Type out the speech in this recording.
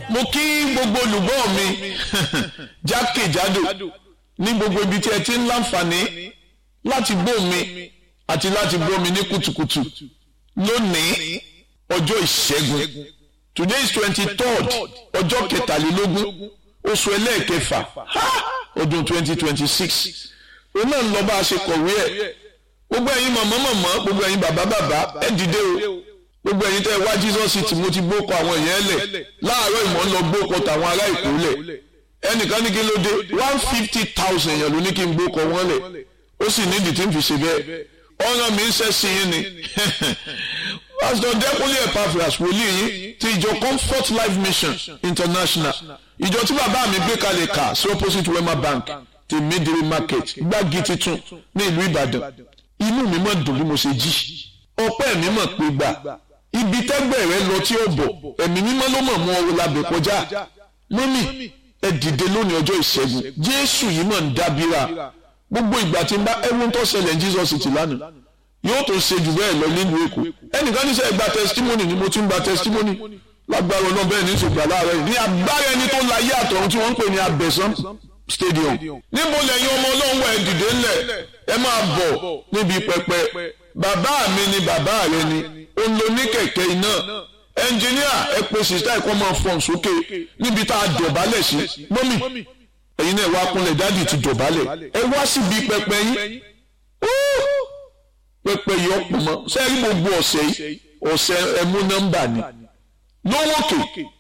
mo kí gbogbo olùgbọ́ mi jákèjádò ní gbogbo ibi tí ẹ ti ń láǹfààní láti gbọ́ mi àti láti gbọ́ mi ní kùtùkùtù lónìí ọjọ́ ìṣẹ́gun today is twenty third ọjọ́ kẹtàlélógún oṣù ẹlẹ́ẹ̀kẹfà ọdún twenty twenty six òun náà ń lọ bá a ṣe kọ̀wé ẹ̀ gbogbo ẹ̀yin mọ̀mọ́ mọ̀mọ́ gbogbo ẹ̀yin bàbá bàbá ẹ̀ dìde o gbogbo ẹ̀yin tẹ́ ẹ wá Jesus city mo ti gbókọ àwọn èèyàn lẹ̀ láàárọ̀ ìmọ̀ ń lọ gbókọ tàwọn ará ìkó lẹ̀ ẹnìkan ní kí ló dé one fifty thousand èèyàn ló ní kí n gbókọ wọn lẹ̀ ó sì nídìí tí n fi ṣe bẹ́ẹ̀ ọ̀ràn mi ń ṣẹ́ sí yín ni pastor Dẹ́kunlé Epaphras wòlíì yín ti ìjọ Comfort Life Mission International ìjọ tí bàbá mi gbé kalẹ̀ kà sí opposite Wema Bank ti Midiri Market gbági titun ní ìlú Ìbàdàn inú mi mọ̀ dùn bí mo ṣe jí ọpẹ́ mi mọ̀ pé gbà ibi tẹ́gbẹ́ rẹ lọ tí ó bọ̀ ẹ̀mí mímọ́ ló mọ̀ mú ọ labẹ̀ kọjá mọ́mì ẹ dìde lónìí ọjọ́ ìṣẹ́gun Jésù yìí mọ̀ ń dábìrà gbogbo ìgbà tí n bá ẹwọ́n tó ṣẹlẹ̀ ní Jesus ti lánàá yóò tó ṣe jù bẹ́ẹ̀ lọ nílùú Èkó ẹnìkan ní sẹ́ gba testimony ni mo ti ń gba testimony lágbára ọlọ́run bẹ́ẹ̀ ní ìṣègbà láàárọ̀ yìí ní agbára ẹni tó láyé àtọ̀run tí wọ́n ń pè ní abẹ́sán stadium níbo lẹ́yìn ọmọ ọlọ́run wà ẹ dìde ńlẹ̀ ẹ máa bọ̀ níbi pẹpẹ bàbá mi ni bàbá rẹ ni ó ń lo ní kẹ̀kẹ́ iná ẹnjìníà ẹ pe sista ẹ̀kọ́ máa fọ̀n sókè níbi tá a dọ̀bálẹ̀ sí mọ́mì ẹ̀yin náà wá kúnlẹ̀ dáàdì ti dọ̀bálẹ̀ ẹ wá síbi pẹpẹ yín pẹpẹ yìí ọ̀pọ̀ mọ́ sẹ́yìn gbogbo ọ̀sẹ̀ yìí ọ̀sẹ̀ ẹ̀mú nọ́mbà ni lówókè